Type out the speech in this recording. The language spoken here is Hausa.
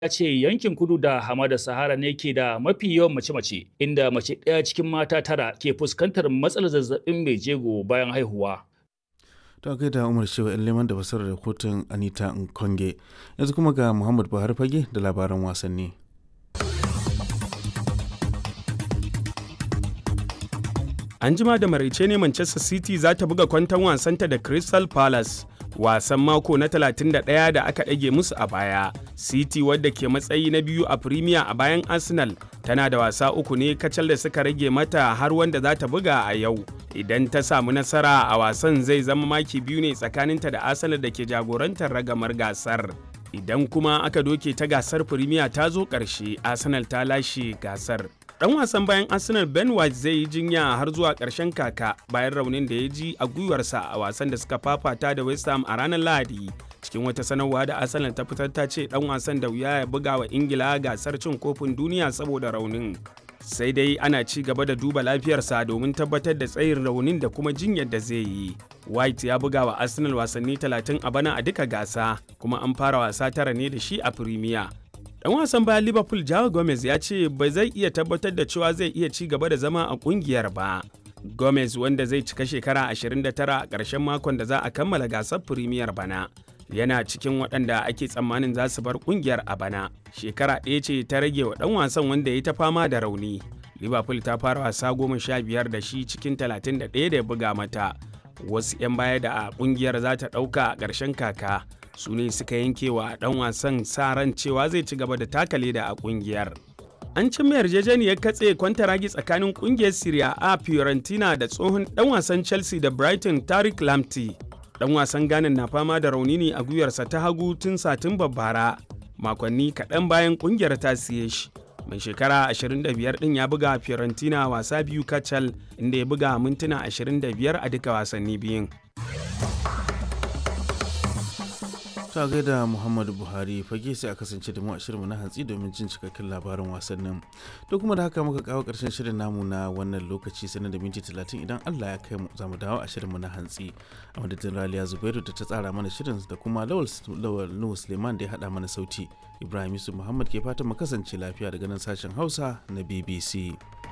ya ce yankin kudu da hamada sahara ne ke da mafi yawan mace-mace inda mace ɗaya cikin mata tara ke fuskantar matsalar zazzabin mai jego bayan haihuwa ta kai da umar shewa yan leman da fasarar rahoton anita nkonge yanzu kuma ga muhammad buhari fage da labaran wasanni An jima da maraice ne Manchester City za ta buga kwanton wasanta da Crystal Palace. Wasan mako na 31 da aka ɗage musu a baya. City wadda ke matsayi na biyu a Premier a bayan Arsenal tana da wasa uku ne kacal da suka rage mata har wanda za ta buga a yau. Idan ta samu nasara a wasan zai zama maki biyu ne tsakaninta da Arsenal da ke jagorantar ragamar gasar. Idan kuma aka doke ta gasar Premier ta zo ƙarshe, Arsenal ta lashe gasar. Dan wasan bayan Arsenal Ben White zai yi jinya har zuwa ƙarshen kaka bayan raunin da ya ji a gwiwarsa a wasan da suka fafata da West Ham a ranar Lahadi. Cikin wata sanarwa da Arsenal ta fitar ta ce dan wasan da wuya ya buga wa Ingila gasar cin kofin duniya saboda raunin. Sai dai ana ci gaba da duba lafiyarsa domin tabbatar da tsayin raunin da kuma jinyar da zai yi. White ya buga wa Arsenal wasanni 30 a bana a duka gasa, kuma an fara wasa tara ne da shi a Premier. Dan wasan bayan Liverpool Joao Gomez ya ce ba zai iya tabbatar da cewa zai iya ci gaba da zama a kungiyar ba. Gomez wanda zai cika shekara 29 a ƙarshen makon da za a kammala gasar Premier bana. Yana cikin waɗanda ake tsammanin za su bar kungiyar a bana. Shekara ɗaya ce ta rage wa ɗan wasan wanda ya ta fama da rauni. Liverpool ta fara wasa goma sha biyar da shi cikin 31 da ya buga mata. Wasu 'yan baya da a kungiyar za ta ɗauka a ƙarshen kaka. su ne suka yanke wa dan wasan sa ran cewa zai ci gaba da taka leda a kungiyar. An cimma yarjejeniyar katse kwantaragi tsakanin kungiyar Serie A Fiorentina da tsohon dan wasan Chelsea da Brighton Tariq Lamptey. Dan wasan Ghana na fama da rauni ne a gwiwarsa ta hagu tun satin bara makonni kaɗan bayan kungiyar ta siye shi. Mai shekara 25 ɗin ya buga Fiorentina wasa biyu kacal inda ya buga mintuna 25 a duka wasanni biyun. ta gaida muhammadu buhari fage sai a kasance da mu a shirinmu na hantsi domin jin cikakken labarin wasannin to kuma da haka muka kawo karshen shirin namu na wannan lokaci sanar da minti talatin idan allah ya kai mu za mu dawo a shirinmu na hantsi a madadin raliya zubairu da ta tsara mana shirin da kuma lawal nuhu suleiman da ya haɗa mana sauti ibrahim yusuf muhammad ke fatan mu kasance lafiya daga nan sashen hausa na bbc